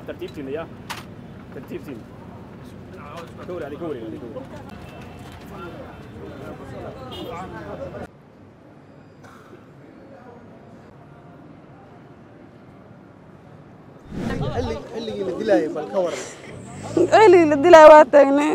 tartiibtiina ya tartiibtiina ka wari ka wari xilligii la dilaayay bal ka waran xilligii la dilaayo waa taagnay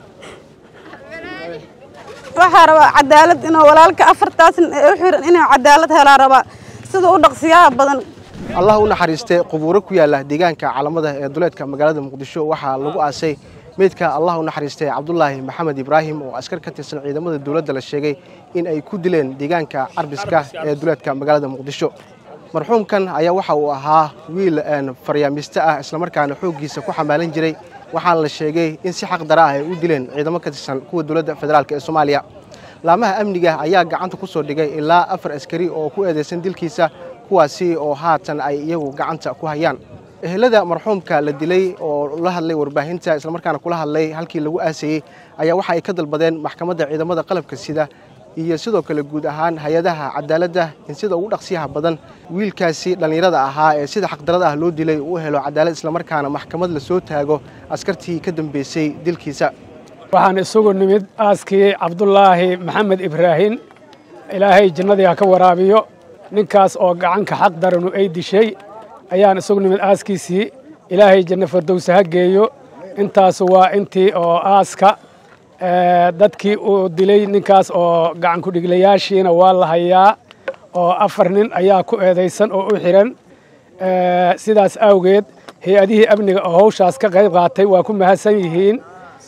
waxaa rabaa cadaalad inuu walaalka afartaas nin ee u xiran inuu cadaalad helaa rabaa sida u dhaqsiyaha badan allah u naxariistay qubuuro ku yaala deegaanka calamada ee duleedka magaalada muqdisho waxaa lagu aasay meydka allah u naxariistay cabdulaahi maxamed ibraahim oo askar ka tirsan ciidamada dowladda la sheegay in ay ku dileen deegaanka carbiska ee duleedka magaalada muqdisho marxuumkan ayaa waxa uu ahaa wiil faryaamiiste ah islamarkaana xooggiisa ku xamaalan jiray waxaana la sheegay in si xaq dara ah ay u dileen ciidamo ka tirsan kuwa dowladda federaalk ee soomaaliya laamaha amniga ayaa gacanta ku soo dhigay ilaa afar askari oo ku eedeysan dilkiisa kuwaasi oo haatan ay iyagu gacanta ku hayaan ehelada marxuumka la dilay oo la hadlay warbaahinta islamarkaana kula hadlay halkii lagu aasayey ayaa waxa ay ka dalbadeen maxkamadda ciidamada qalabka sida iyo sidoo kale guud ahaan hay-adaha cadaaladda in sida ugu dhaqsiyaha badan wiilkaasi dhallinyarada ahaa ee sida xaqdarada ah loo dilay uu helo cadaalad islamarkaana maxkamad la soo taago askartii ka dambeysay dilkiisa waxaan isugu nimid aaskii cabdulaahi maxamed ibraahin ilaahay jannadii ha ka waraabiyo ninkaas oo gacanka xaq daranu ay dishay ayaan isugu nimid aaskiisii ilaahay janno fardowse ha geeyo intaas waa intii oo aaska dadkii uu dilay ninkaas oo gacan kudhiglayaashiina waa la hayaa oo afar nin ayaa ku eedaysan oo u xiran sidaas awgeed hay-adihii amniga oo hawshaas ka qayb qaatay waa ku mahadsan yihiin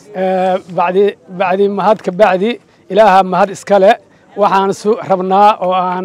bacdi mahad ka bacdi ilaaha mahad iskale waxaan rabnaa oo aan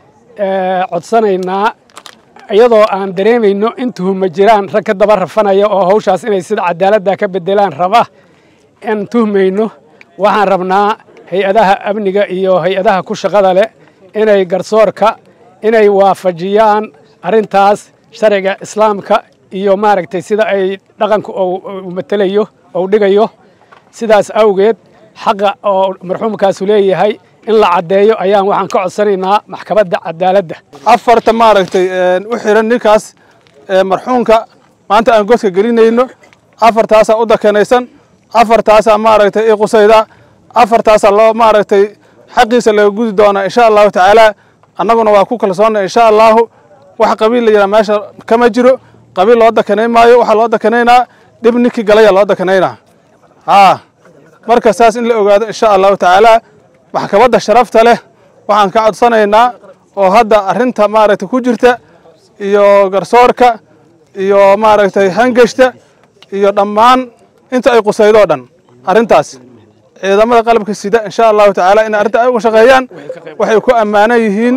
codsanaynaa iyadoo aan dareemayno in tuhuma jiraan rag ka daba rafanaya oo hawshaas inay sida cadaaladda ka bedelaan raba aan tuhmayno waxaan rabnaa hay-adaha amniga iyo hay-adaha ku shaqada leh inay garsoorka inay waafajiyaan arrintaas sharciga islaamka iyo maaragtay sida ay dhaqanka u matelayo ou dhigayo sidaas awgeed xaqa oo marxuumkaasu leeyahay in la caddeeyo ayaan waxaan ka codsanaynaa maxkamadda cadaaladda afarta maaragtay u xiran ninkaas marxuumka maanta aan godka gelinayno afartaasaa u dakanaysan afartaasaa maaragtay i qusayda afartaasaa loo maaragtay xaqiisa laga gudi doonaa insha allahu tacaala annaguna waa ku kalsoonna insha allahu wax qabiil la yidhaha meesha kama jiro qabiil loo dakanay maayo waxaa loo dakanaynaa dhib ninkii galaya loo dakanaynaa haa marka saas in la ogaado insha allahu tacaala maxkamadda sharafta leh waxaan ka codsanaynaa oo hadda arrinta maaragtay ku jirta iyo garsoorka iyo maaragtay hangeshta iyo dhammaan inta ay qusaydoo dhan arrintaas ciidamada qalabka sida insha allahu tacaala in arrinta ay uga shaqeeyaan waxay ku ammaanan yihiin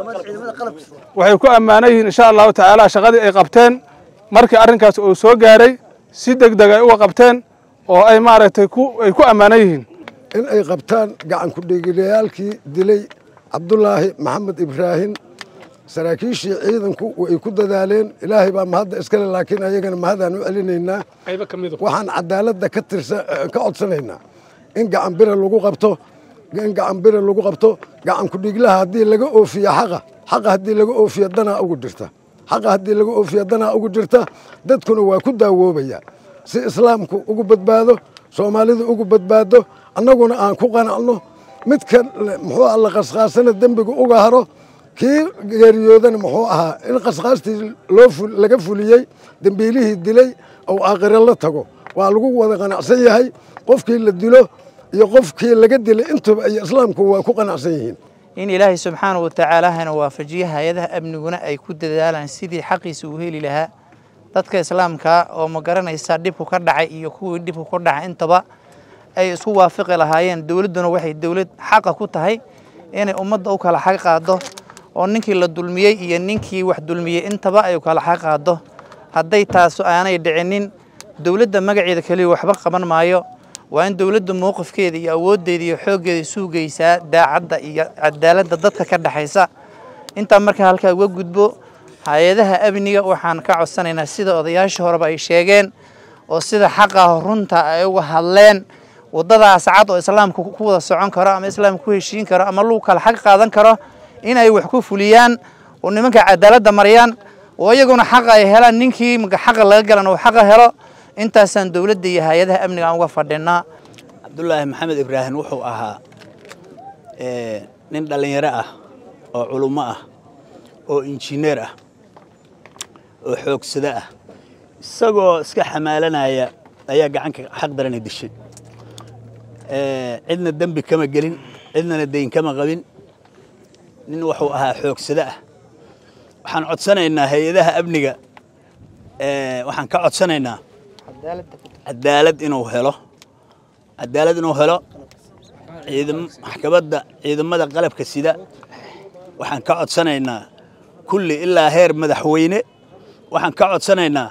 waxay ku ammaanan yihiin insha allahu tacaala shaqadii ay qabteen markii arrinkaas uu soo gaaray si deg deg ay uga qabteen oo ay maaragtay ay ku ammaanan yihiin in ay qabtaan gacan ku-dhiglayaalkii dilay cabdulaahi maxamed ibraahim saraakiishii ciidanku way ku dadaaleen ilaahay baa mahadda iskale laakiin ayagana mahadaan u celinaynaa waxaan cadaaladda ka tirsa ka codsanaynaa in gacan bira lagu qabto in gacan bira lagu qabto gacan ku-dhiglaha haddii laga oofiyo xaqa xaqa haddii laga oofiyo danaa ugu jirta xaqa haddii laga oofiyo danaa ugu jirta dadkuna waa ku daawoobaya si islaamku ugu badbaado soomaalidu ugu badbaado annaguna aan ku qanacno midka muxuu alla qasqaasana dembiga uga haro kii geeriyoodana muxuu ahaa in qasqaastii loo laga fuliyey dembiilihii dilay ou aakhiro la tago waa lagu wada qanacsan yahay qofkii la dilo iyo qofkii laga dilay intuba iyo islaamku waa ku qanacsan yihiin in ilaahay subxaanahu watacaalahana waafajiyo hay-adaha amniguna ay ku dadaalaan sidii xaqiisa uu heli lahaa dadka islaamka oo ma garanaysa dhibku ka dhacay iyo kuwii dhibku ku dhacay intaba ay isku waafiqi lahaayeen dowladduna waxay dowlad xaqa ku tahay inay ummadda u kala xaq qaado oo ninkii la dulmiyey iyo ninkii wax dulmiyey intaba ay u kala xaq qaado hadday taasu aanay dhicinin dowladda magaceeda keliya waxba qaban maayo waa in dowladda mowqifkeeda iyo awooddeeda iyo xooggeeda suugaysaa daacadda iyo cadaaladda dadka ka dhexaysa intaa markaa halkaa uga gudbo hay-adaha amniga waxaan ka codsanaynaa sida odayaashii horeba ay sheegeen oo sida xaqaah runta ay uga hadleen waddadaas cad oo islaamka ku wada socon karo ama islaamka ku heshiin karo ama lagu kala xaq qaadan karo in ay wax ku fuliyaan oo nimanka cadaaladda mariyaan oo iyaguna xaqa ay helaan ninkii marka xaqa laga galan uu xaqa helo intaasaan dowladda iyo hay-adaha amniga aan uga fadhinaa cabdulaahi maxamed ibraahim wuxuu ahaa nin dhallinyaro ah oo culummo ah oo injineer ah oo xoogsado ah isagoo iska xamaalanaya ayaa gacanka xaq darana dishay cidna dembi kama gelin cidnana dayn kama qabin nin wuxuu ahaa xoogsado ah waxaan codsanaynaa hay-adaha amniga waxaan ka codsanaynaa cadaalad inuu helo cadaalad inuu helo maxkamadda ciidamada qalabka sida waxaan ka codsanaynaa kulli ilaa heer madaxweyne waxaan ka codsanaynaa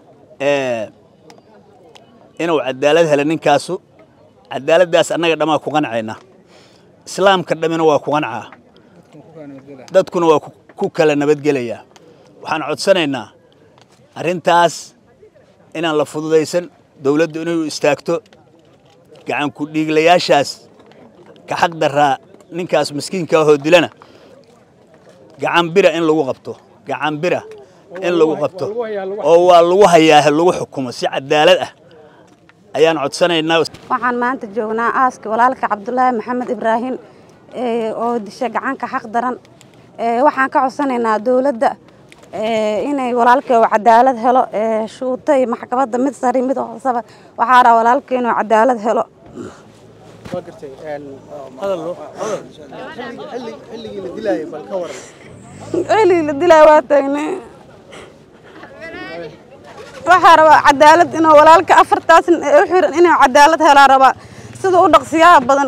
inuu cadaalad helo ninkaasu cadaaladdaas annaga dhammaa ku qancaynaa islaamka dhammina waa ku qancaa dadkuna waa ku kala nabadgelayaa waxaan codsanaynaa arrintaas inaan la fududaysan dowladdu inay u istaagto gacanku dhiiglayaashaas ka xaq daraa ninkaas maskiinka ahoo dilana gacan bira in lagu qabto gacan bira in lagu qabto oo waa lagu hayaa lagu xukumo si cadaalad ah ayaan codsanaynaa waxaan maanta joognaa aaska walaalka cabdulaahi maxamed ibraahim oo disha gacanka xaq daran waxaan ka codsanaynaa dowladda inay walaalkay uu cadaalad helo shuutay maxkamadda mid sari mid hoosaba waxaa raa walaalkay inuu cadaalad helo xilligii la dilaayo waa taagnay waxaa rabaa cadaalad inuu walaalka afartaas u xiran inuu cadaalad helaa rabaa sida u dhaqsiyaha badan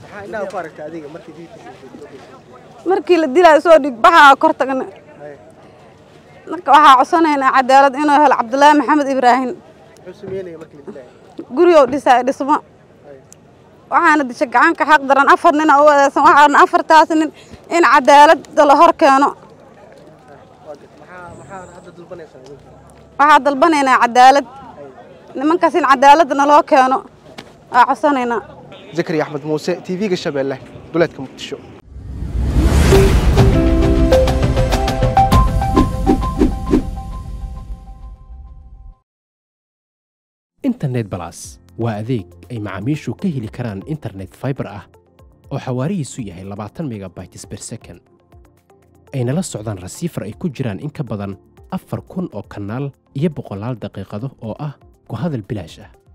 markii la dilaayo soo dhig baxaa kor tagna marka waxaa codsanaynaa cadaalad inuu helo cabdulaahi maxamed ibraahim gurigou dhisaay dhismo waxaana disha gacanka xaq daran afar nina u adeesan waxaana afartaas nin in cadaaladda la hor keeno waxaa dalbanaynaa cadaalad nimankaas in cadaaladda naloo keeno waa codsanaynaa zakari axmed muuse t v-ga shabeelle duleedka muqdisho internet balas waa adeeg ay macaamiishu ka heli karaan internet faibar ah oo xawaarihiisu yahay labaatan megabytes ber second ayna la socdaan rasiifar ay ku jiraan in ka badan afar kun oo kanaal iyo boqolaal daqiiqado oo ah ku hadal bilaash ah